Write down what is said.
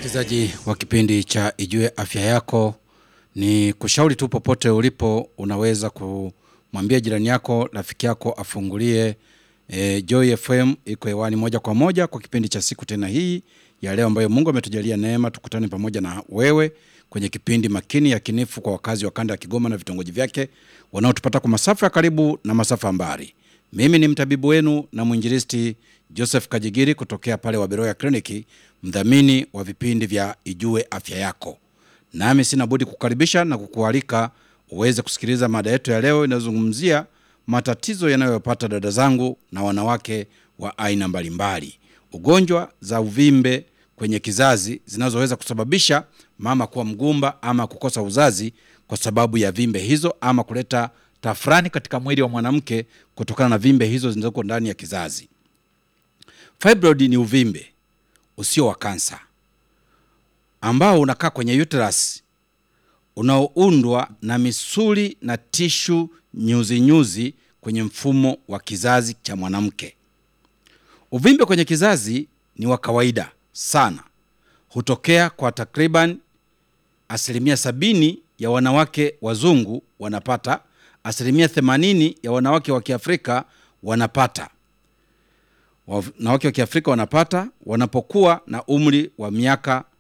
Msikilizaji wa kipindi cha Ijue Afya Yako, ni kushauri tu popote ulipo, unaweza kumwambia jirani yako, rafiki yako afungulie e, Joy FM iko hewani moja kwa moja kwa kipindi cha siku tena hii ya leo, ambayo Mungu ametujalia neema tukutane pamoja na wewe kwenye kipindi makini yakinifu kwa wakazi wa kanda ya Kigoma na vitongoji vyake wanaotupata kwa masafa ya karibu na masafa ya mbali. Mimi ni mtabibu wenu na mwinjilisti Joseph Kajigiri kutokea pale Waberoya Kliniki, mdhamini wa vipindi vya Ijue Afya Yako. Nami sina budi kukaribisha na kukualika uweze kusikiliza mada yetu ya leo inayozungumzia matatizo yanayopata dada zangu na wanawake wa aina mbalimbali, ugonjwa za uvimbe kwenye kizazi zinazoweza kusababisha mama kuwa mgumba ama kukosa uzazi kwa sababu ya vimbe hizo ama kuleta tafrani katika mwili wa mwanamke kutokana na vimbe hizo zilizoko ndani ya kizazi. Fibroid ni uvimbe usio wa kansa ambao unakaa kwenye uterus unaoundwa na misuli na tishu nyuzi nyuzi kwenye mfumo wa kizazi cha mwanamke. Uvimbe kwenye kizazi ni wa kawaida sana, hutokea kwa takriban asilimia sabini ya wanawake wazungu wanapata, asilimia themanini ya wanawake wa Kiafrika wanapata wanawake wa Kiafrika wanapata wanapokuwa na umri wa miaka